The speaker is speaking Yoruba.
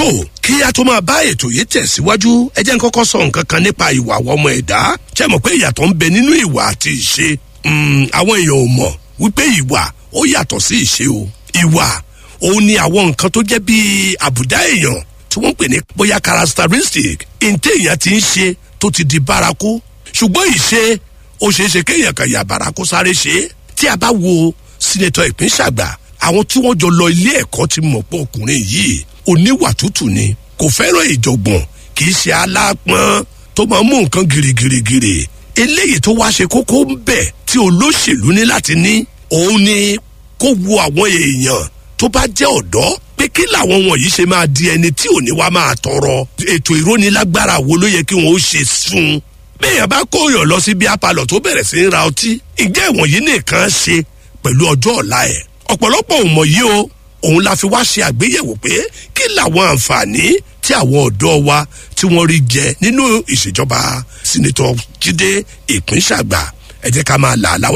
tó kí a tó máa bá ètò yìí tẹ̀síwájú ẹ jẹ́ n kọ́kọ́ sọ nǹkan kan nípa ìwà ọmọ ẹ̀dá ṣe mọ̀ pé ìyàtọ̀ ń bẹ nínú ìwà àti ìṣe àwọn èèyàn ò mọ̀ wípé ìwà ó yàtọ̀ sí ìṣe o ìwà òun ni àwọn nǹkan tó jẹ́ bíi àbùdá èèyàn tí wọ́n ń pè ní bóyá characteristic ǹtẹ́ èèyàn ti ń ṣe tó ti di bárakú ṣùgbọ́n ìṣe ó ṣeé ṣe kéèyàn kan yà bárakú sáré ṣe é tí a bá wo sínétọ̀ ìpínṣàgbà àwọn tí wọ́n jọ lọ ilé ẹ̀kọ́ ti mọ̀ pé ọkùnrin yìí oníwà tútù ni kò fẹ́ràn ìjọ̀gbọ̀n kì í ṣe alápọ̀n tó máa mú nǹkan girigirigiri eléyìí tó wá ṣe kókó ń bẹ̀ tí olóṣèlú ní láti ní òun ni kó wo àwọn èèyàn tó bá jẹ́ ọ̀dọ́ pé kí làwọn wọ̀nyí ṣe máa di ẹni tí ò ní wá máa tọrọ ètò ìrónilágbára wo ló yẹ kí wọn ó ṣe fún un bẹ́ẹ̀yàn bá kóyàn lọ sí bí apalọ̀ tó bẹ̀rẹ̀ sí í ra ọtí ǹjẹ́ ìwọ̀nyí nìkan ṣe pẹ̀lú ọjọ́ ọ̀la ẹ̀ ọ̀pọ̀lọpọ̀ ò mọ̀ yìí o òun la fi wá ṣe àgbéyẹ̀wò pé kí làwọn àǹfààní tí àwọn ọ̀dọ́ wa tí wọ́n rí jẹ nínú ìṣèjọba sínítọ̀ jíde ìpínṣàgbà ẹ jẹ́ ká máa là á láwọ̀